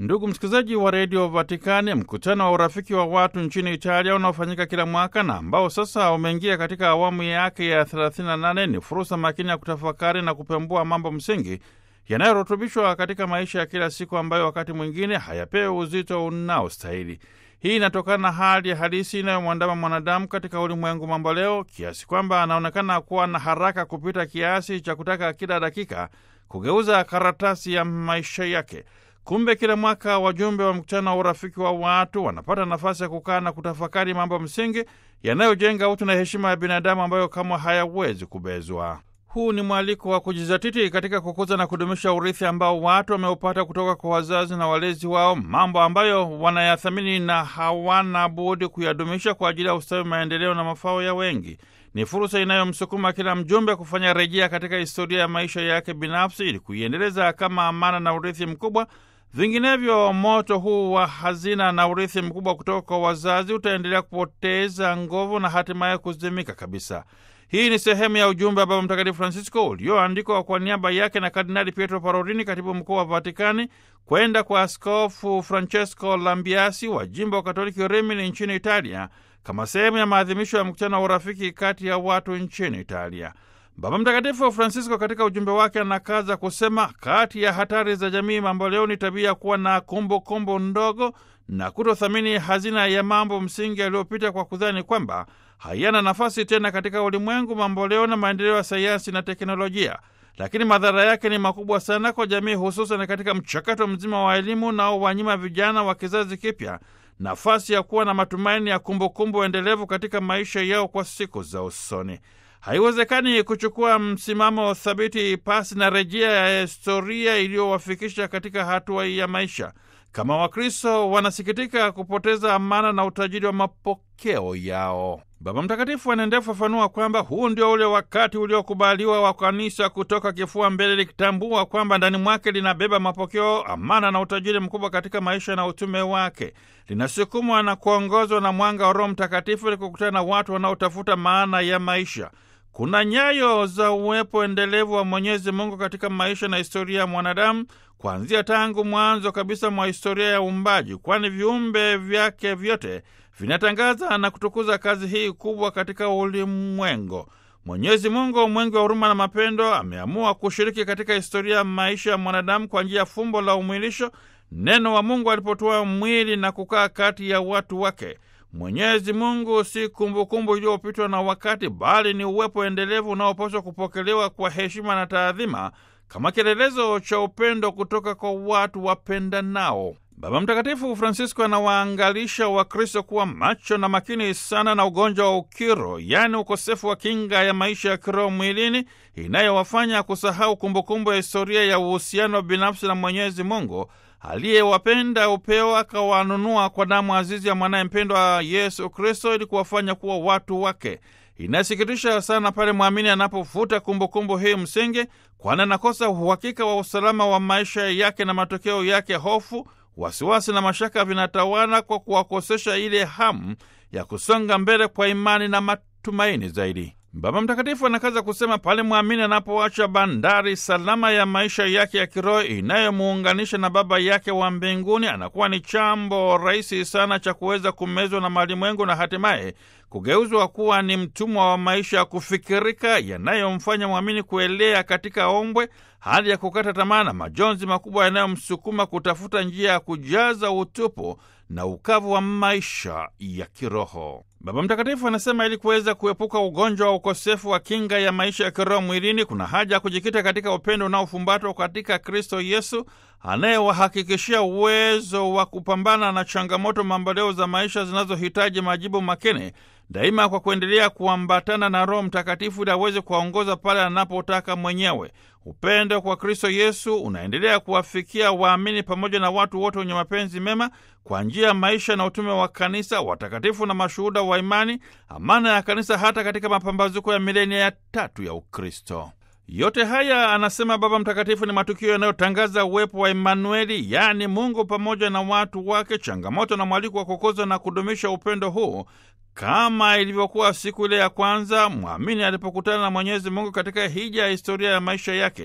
Ndugu msikilizaji wa redio Vatikani, mkutano wa urafiki wa watu nchini Italia unaofanyika kila mwaka na ambao sasa umeingia katika awamu yake ya 38 ni fursa makini ya kutafakari na kupembua mambo msingi yanayorutubishwa katika maisha ya kila siku ambayo wakati mwingine hayapewi uzito unaostahili. Hii inatokana na hali halisi inayomwandama mwanadamu katika ulimwengu mambo leo, kiasi kwamba anaonekana kuwa na haraka kupita kiasi cha kutaka kila dakika kugeuza karatasi ya maisha yake. Kumbe kila mwaka wajumbe wa mkutano wa urafiki wa watu wanapata nafasi ya kukaa na kutafakari mambo msingi yanayojenga utu na heshima ya binadamu ambayo kamwe hayawezi kubezwa. Huu ni mwaliko wa kujizatiti katika kukuza na kudumisha urithi ambao watu wameupata kutoka kwa wazazi na walezi wao, mambo ambayo wanayathamini na hawana budi kuyadumisha kwa ajili ya ustawi, maendeleo na mafao ya wengi. Ni fursa inayomsukuma kila mjumbe kufanya rejea katika historia ya maisha yake binafsi ili kuiendeleza kama amana na urithi mkubwa. Vinginevyo, moto huu wa hazina na urithi mkubwa kutoka kwa wazazi utaendelea kupoteza nguvu na hatimaye kuzimika kabisa. Hii ni sehemu ya ujumbe wa Baba Mtakatifu Francisco ulioandikwa kwa niaba yake na Kardinali Pietro Parolini, katibu mkuu wa Vatikani, kwenda kwa Askofu Francesco Lambiasi wa jimbo wa Katoliki Rimini nchini Italia, kama sehemu ya maadhimisho ya mkutano wa urafiki kati ya watu nchini Italia. Baba Mtakatifu Francisco katika ujumbe wake anakaza kusema, kati ya hatari za jamii mambo leo ni tabia kuwa na kumbukumbu ndogo na kutothamini hazina ya mambo msingi yaliyopita kwa kudhani kwamba hayana nafasi tena katika ulimwengu mamboleo na maendeleo ya sayansi na teknolojia. Lakini madhara yake ni makubwa sana kwa jamii, hususan katika mchakato mzima wa elimu unaowanyima vijana wa kizazi kipya nafasi ya kuwa na matumaini ya kumbukumbu endelevu katika maisha yao kwa siku za usoni. Haiwezekani kuchukua msimamo thabiti pasi na rejea ya historia iliyowafikisha katika hatua hii ya maisha. Kama Wakristo wanasikitika kupoteza amana na utajiri wa mapokeo yao. Baba Mtakatifu anaendelea kufafanua kwamba huu ndio ule wakati uliokubaliwa wa kanisa kutoka kifua mbele, likitambua kwamba ndani mwake linabeba mapokeo, amana na utajiri mkubwa katika maisha na utume wake. Linasukumwa na kuongozwa na mwanga wa Roho Mtakatifu ili kukutana na watu wanaotafuta maana ya maisha. Kuna nyayo za uwepo endelevu wa Mwenyezi Mungu katika maisha na historia ya mwanadamu kuanzia tangu mwanzo kabisa mwa historia ya uumbaji, kwani viumbe vyake vyote vinatangaza na kutukuza kazi hii kubwa katika ulimwengu. Mwenyezi Mungu, mwingi wa huruma na mapendo, ameamua kushiriki katika historia ya maisha ya mwanadamu kwa njia ya fumbo la umwilisho, neno wa Mungu alipotoa mwili na kukaa kati ya watu wake. Mwenyezi Mungu si kumbukumbu iliyopitwa na wakati, bali ni uwepo endelevu unaopaswa kupokelewa kwa heshima na taadhima kama kielelezo cha upendo kutoka kwa watu wapendanao. Baba Mtakatifu Francisco anawaangalisha Wakristo kuwa macho na makini sana na ugonjwa wa ukiro, yaani ukosefu wa kinga ya maisha ya kiroho mwilini inayowafanya kusahau kumbukumbu ya historia ya uhusiano binafsi na Mwenyezi Mungu aliyewapenda upeo akawanunua kwa damu azizi ya mwanaye mpendwa Yesu Kristo ili kuwafanya kuwa watu wake. Inasikitisha sana pale mwamini anapofuta kumbukumbu hii msingi, kwani anakosa uhakika wa usalama wa maisha yake na matokeo yake hofu, wasiwasi na mashaka vinatawala kwa kuwakosesha ile hamu ya kusonga mbele kwa imani na matumaini zaidi. Baba Mtakatifu anakaza kusema pale mwamini anapoacha bandari salama ya maisha yake ya kiroho inayomuunganisha na Baba yake wa mbinguni, anakuwa ni chambo rahisi sana cha kuweza kumezwa na malimwengu na hatimaye kugeuzwa kuwa ni mtumwa wa maisha ya kufikirika yanayomfanya mwamini kuelea katika ombwe, hali ya kukata tamaa na majonzi makubwa yanayomsukuma kutafuta njia ya kujaza utupu na ukavu wa maisha ya kiroho. Baba Mtakatifu anasema ili kuweza kuepuka ugonjwa wa ukosefu wa kinga ya maisha ya kiroho mwilini, kuna haja ya kujikita katika upendo unaofumbatwa katika Kristo Yesu anayewahakikishia uwezo wa kupambana na changamoto mamboleo za maisha zinazohitaji majibu makini daima, kwa kuendelea kuambatana na Roho Mtakatifu ili aweze kuwaongoza pale anapotaka mwenyewe. Upendo kwa Kristo Yesu unaendelea kuwafikia waamini pamoja na watu wote wenye mapenzi mema kwa njia ya maisha na utume wa kanisa, watakatifu na mashuhuda wa imani, amana ya kanisa hata katika mapambazuko ya milenia ya tatu ya Ukristo. Yote haya anasema Baba Mtakatifu ni matukio yanayotangaza uwepo wa Emanueli, yaani Mungu pamoja na watu wake, changamoto na mwaliko wa kukuza na kudumisha upendo huu kama ilivyokuwa siku ile ya kwanza mwamini alipokutana na Mwenyezi Mungu katika hija ya historia ya maisha yake.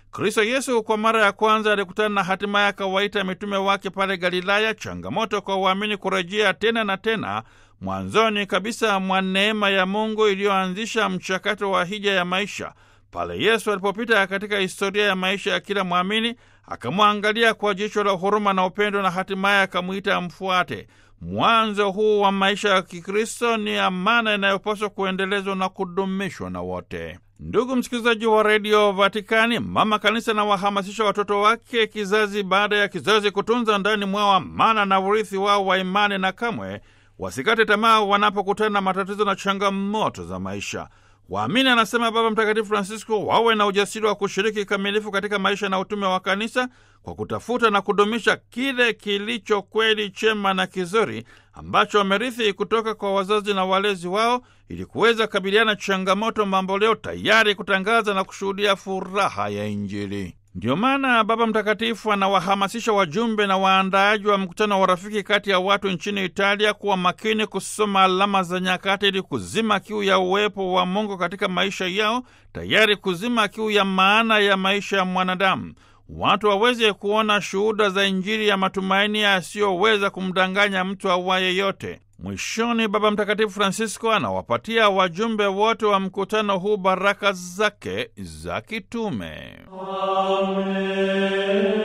Kristo Yesu kwa mara ya kwanza alikutana na hatimaye akawaita mitume wake pale Galilaya, changamoto kwa uamini kurejea tena na tena mwanzoni kabisa mwa neema ya Mungu iliyoanzisha mchakato wa hija ya maisha. Pale Yesu alipopita katika historia ya maisha ya kila mwamini, akamwangalia kwa jicho la huruma na upendo, na hatimaye akamwita amfuate. Mwanzo huu wa maisha ya Kikristo ni amana inayopaswa kuendelezwa na kudumishwa na wote. Ndugu msikilizaji wa redio Vatikani, mama kanisa na wahamasisha watoto wake kizazi baada ya kizazi kutunza ndani mwao amana na urithi wao wa imani, na kamwe wasikate tamaa wanapokutana na matatizo na changamoto za maisha. Waamini, anasema Baba Mtakatifu Francisco, wawe na ujasiri wa kushiriki kikamilifu katika maisha na utume wa kanisa kwa kutafuta na kudumisha kile kilicho kweli, chema na kizuri ambacho wamerithi kutoka kwa wazazi na walezi wao, ili kuweza kabiliana changamoto mamboleo, tayari kutangaza na kushuhudia furaha ya Injili. Ndiyo maana Baba Mtakatifu anawahamasisha wajumbe na waandaaji wa mkutano wa rafiki kati ya watu nchini Italia kuwa makini kusoma alama za nyakati ili kuzima kiu ya uwepo wa Mungu katika maisha yao, tayari kuzima kiu ya maana ya maisha ya mwanadamu. Watu waweze kuona shuhuda za Injili ya matumaini yasiyoweza kumdanganya mtu awaye yote. Mwishoni, Baba Mtakatifu Francisco anawapatia wajumbe wote wa mkutano huu baraka zake za kitume. Amen.